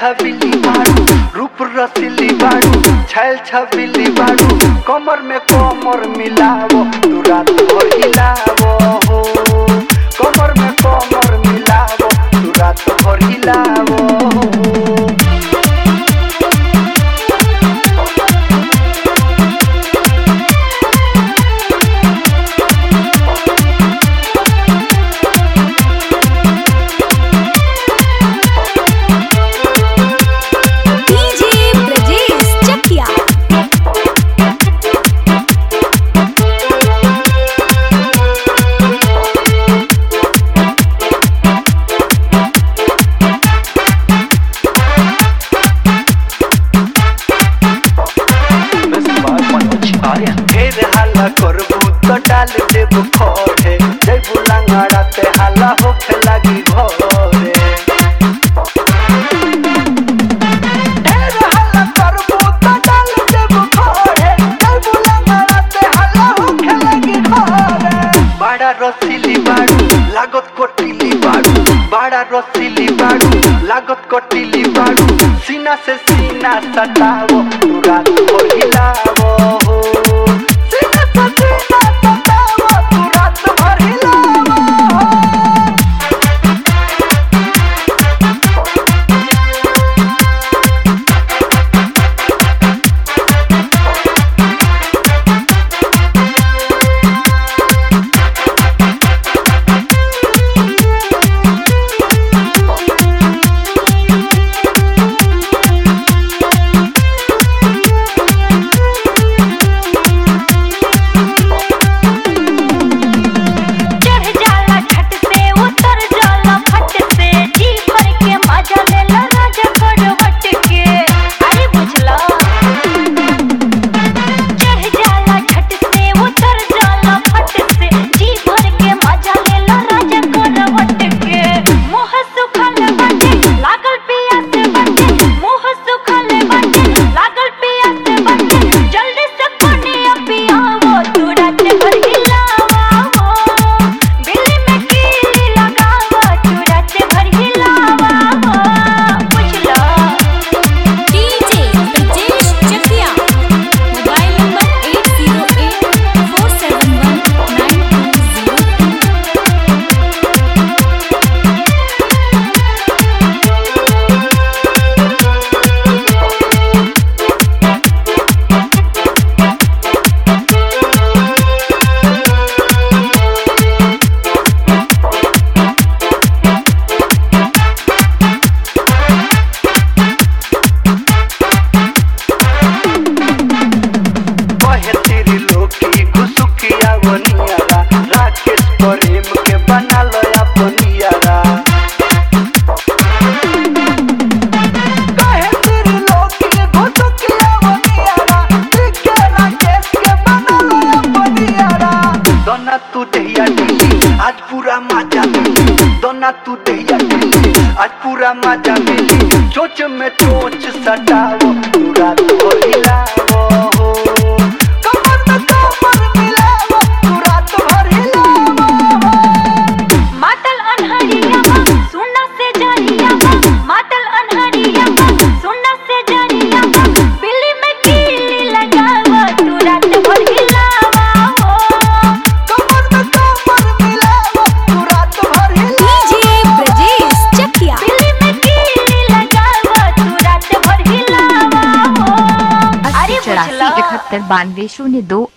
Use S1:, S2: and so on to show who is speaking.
S1: छबिली बाड़ू रूप रसीली बाड़ू छैल छबिली बाड़ू कमर में कमर मिलावो तू रात भर हिलावो हो कमर में कमर मिलावो तू रात भर हिलावो हो
S2: डीजे ब्रजेश चकिया
S1: ढेर हल्ला करबू तो डाल देबू खड़े जैबू लंगड़ा ते हल्ला होखे लगी घरे ढेर हल्ला करबू तो डाल देबू खड़े जैबू लंगड़ा ते हल्ला होखे लगी घरे बड़ा रसीली बाड़ू लागत कोटिली बाड़ू बड़ा रसीली बाड़ू लागत कोटिली बाड़ू सीना से सीना सटावो तू रात को हिलावो हो सीना से सीना सटावो तू रात भर हिलावो हो
S2: चढ़ जाला छत से उतर जाला फट से जी भर के मजा लेला राजा करवट के अरे बुझला चढ़ जाला छत से उतर जाला फट से जी भर के मजा लेला राजा करवट के मोह सुखल बाटे लागल पियास बाटे मोह सुखल बाटे लागल पियास बाटे जल्दी से कोने पियावो तू रात भर हिलावा हो बिल्ली में कीली लगावा तू रात भर हिलावा हो बुझला DJ Brajesh Chakiya mobile number 8084719202
S1: कहे तेरी लोकी घुसुकिया वनियारा राकेश प्रेम के बना लो अपनियारा कहे तेरी लोकी घुसुकिया वनियारा के राकेश के बना लो अपनियारा दोना तू दहिया दिली आज पूरा मजा मिली दोना तू दहिया दिली आज पूरा मजा मिली चोच में चोच सटावो तू रात को हिलावो हो कमर में कमर मिलावो तू रात भर हिलावो हो
S2: मातल अनहरिया सुना से जानिया मातल अनहरिया सुना से जानिया बिल्ली में कीली लगावा तू रात भर हिलावा हो
S1: कमर में कमर मिलावो तू रात भर हिलावो
S2: डीजे ब्रजेश चकिया बिल्ली में कीली लगावा तू रात भर हिलावा हो अरे
S3: अस्सी चौरासी
S2: बुझला
S3: इकहत्तर बानवे शून्य दो